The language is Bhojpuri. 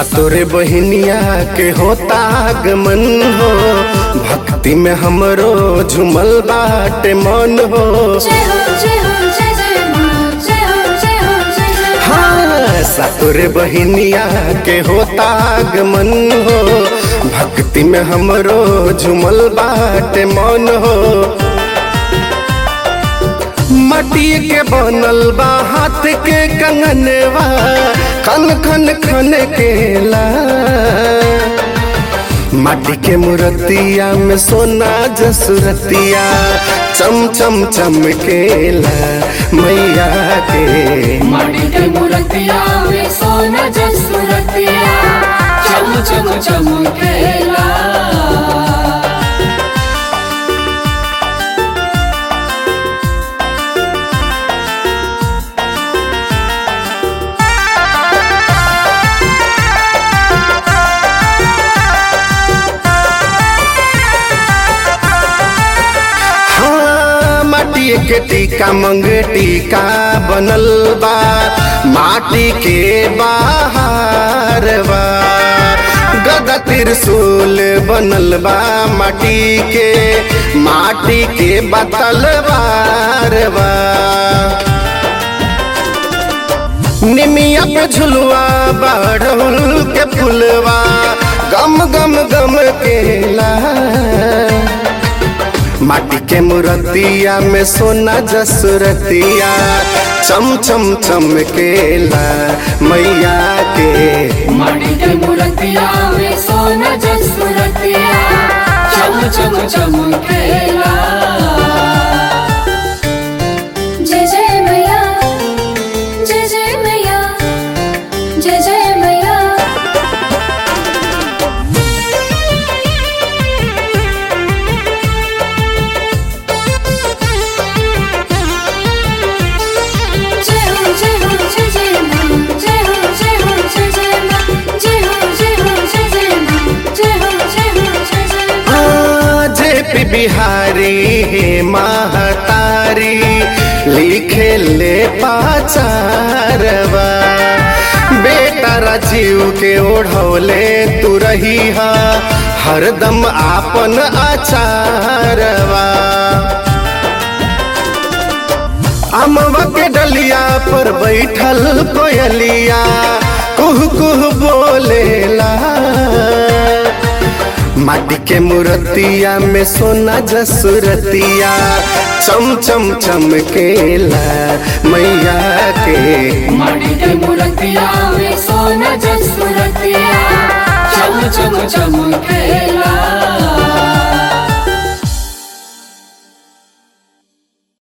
सातोरे बहिनिया के होता आगमन हो भक्ति में हमरो झुमल बाटे मन हो जय हो जय हो जय जय माँ जय हो जय हो जय जय माँ हाँ सातोरे बहिनिया के होता आगमन हो भक्ति में हमरो झुमल बाटे मन हो मटी के बनल बा हाथ के कंगनवा खन खन खन केला माटी के मूर्तिया में सोना जसुरतिया चम चम चमकेला मैया के माटी के मूर्तिया में सोना जसुरतिया चम चम चमकेला हाँ माटी के टीका मंगे टीका बनल बा माटी के बाहर बा गदा त्रिशूल बनल बा माटी के माटी के बतल बार बा निमिया पे झुलवा बाढ़ल के फुलवा गम गम गम केला माटी के मूर्तिया में सोना जसुरतिया चम चम चमकेला मैया के माटी के मूर्तिया में सोना जसुरतिया चम चम चमकेला जय जय मैया जय जय मैया जय जय मैया जय हो जय हो जय जय माँ जय हो जय हो जय जय माँ जय हो जय हो जय जय माँ जय हो जय हो जय जय माँ जे पी बिहारी हे महतारी लिखे ले पाचारवा बेटा राजीव के ओढ़ौले तू रही हा हरदम आपन आचारवा अमवा के डलिया पर बैठल कोयलिया कुह कुह बोलेला माटी के मूर्तिया में सोना जसुरतिया चम चम चमकेला मैया के माटी के मूर्तिया में सोना जसुरतिया चम चम चमके